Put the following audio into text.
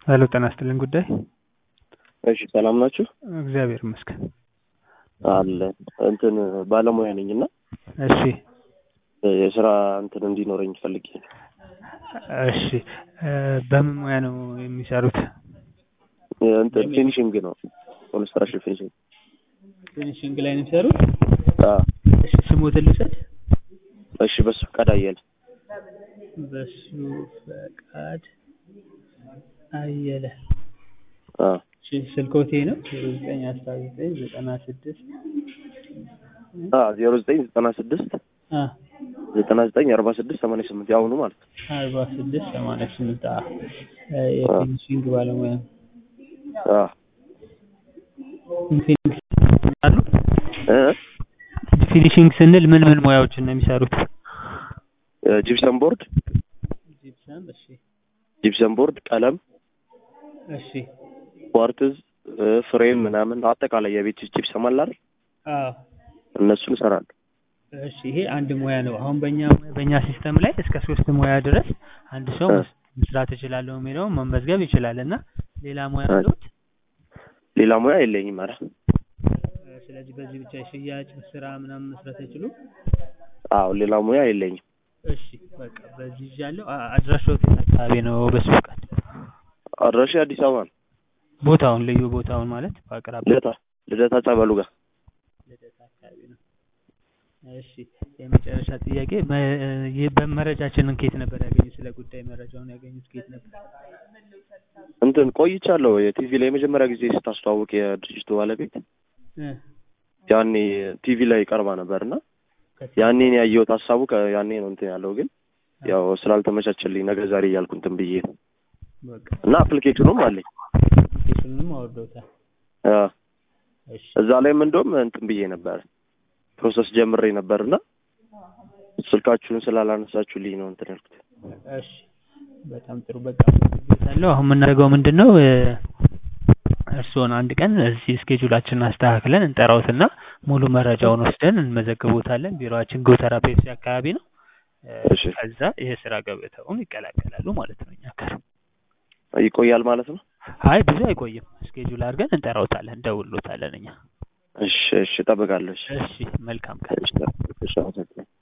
ሄሎ ጤና ይስጥልኝ ጉዳይ እሺ ሰላም ናችሁ? እግዚአብሔር ይመስገን። አለ እንትን ባለሙያ ነኝ እና እሺ የስራ እንትን እንዲኖረኝ ፈልጌ ነው። እሺ እ በምን ሙያ ነው የሚሰሩት? እንትን ፊኒሽንግ ነው ኮንስትራክሽን ፊኒሽንግ። ፊኒሽንግ ላይ ነው የሚሰሩት? አዎ እሺ ስሞትን ልውሰድ? እሺ በሱ ፈቃድ አየለ በሱ ፈቃድ አየለ። አዎ እሺ ስልክዎት ይሄ ነው? ዜሮ ዘጠኝ አስራ ዘጠኝ ዘጠና ስድስት አዎ ዜሮ ዘጠኝ ዘጠና ስድስት አ ዘጠና ዘጠኝ አርባ ስድስት ሰማንያ ስምንት የአሁኑ ማለት ነው። አርባ ስድስት ሰማንያ ስምንት አ የፊኒሽንግ ባለሙያ ነው። አዎ ፊኒሽንግ አሉ? እ ፊኒሽንግ ስንል ምን ምን ሙያዎችን ነው የሚሰሩት? ጂፕሰም ቦርድ ጂፕሰም እሺ ጂፕሰም ቦርድ፣ ቀለም፣ እሺ ኳርትዝ፣ ፍሬም ምናምን አጠቃላይ የቤት ውስጥ ጂፕሰም አለ አይደል? አዎ እነሱን እሰራለሁ። እሺ ይሄ አንድ ሙያ ነው። አሁን በእኛ በእኛ ሲስተም ላይ እስከ ሶስት ሙያ ድረስ አንድ ሰው እ መስራት እችላለሁ የሚለውን መመዝገብ ይችላል እና ሌላ ሙያ አለዎት? ሌላ ሙያ የለኝም። ኧረ ስለዚህ በዚህ ብቻ የሽያጭ ስራ ምናምን መስራት አይችሉም? አዎ ሌላ ሙያ የለኝም። እሺ በቃ በዚህ ይዣለሁ። አ- አድራሻዎት የት አካባቢ ነው? በሱ ፈቃድ አድራሻ አዲስ አበባ ነው። ቦታውን ልዩ ቦታውን ማለት በአቅራቢያ ልደታ ልደታ ጸበሉ ጋር ልደታ አካባቢ ነው። እሺ የመጨረሻ ጥያቄ መ- ይህ በመረጃችንን ከየት ነበር ያገኙት? ስለ ጉዳይ መረጃውን ያገኙት ከየት ነበር? እንትን ቆይቻለሁ። የቲቪ ላይ የመጀመሪያ ጊዜ ስታስተዋውቅ የድርጅቱ ባለቤት እ ያኔ ቲቪ ላይ ቀርባ ነበር እና ከዚህ ያኔ ነው ያየሁት። ሀሳቡ ከ- ያኔ ነው እንትን ያለው ግን ያው ስላልተመቻቸልኝ ነገ ዛሬ እያልኩ እንትን ብዬ ነው በቃ እና አፕሊኬሽኑም አለኝ አፕሊኬሽኑንም አወርደውታል። አ፣ እሺ እዛ ላይም እንደውም እንትን ብዬ ነበር ፕሮሰስ ጀምሬ ነበር እና ስልካችሁን ስላላነሳችሁልኝ ነው እንትን ያልኩት። እሺ በጣም ጥሩ በቃ አለው። አሁን የምናደርገው ምንድን ነው እ፣ እርስዎን አንድ ቀን እዚህ ስኬጁላችንን አስተካክለን እንጠራዎትና ሙሉ መረጃውን ወስደን እንመዘግቦታለን። ቢሮአችን ጎተራ ፔፕሲ አካባቢ ነው። እ፣ እሺ ከዛ የስራ ገበታውን ይቀላቀላሉ ማለት ነው እኛ ጋር። ይቆያል ማለት ነው። አይ ብዙ አይቆይም። ስኬጁል አድርገን እንጠራዎታለን፣ እንደውሎታለን እኛ። እሺ እሺ፣ እጠብቃለሁ። እሺ እሺ መልካም ቀን። እሺ፣ እሺ፣ አመሰግናለሁ።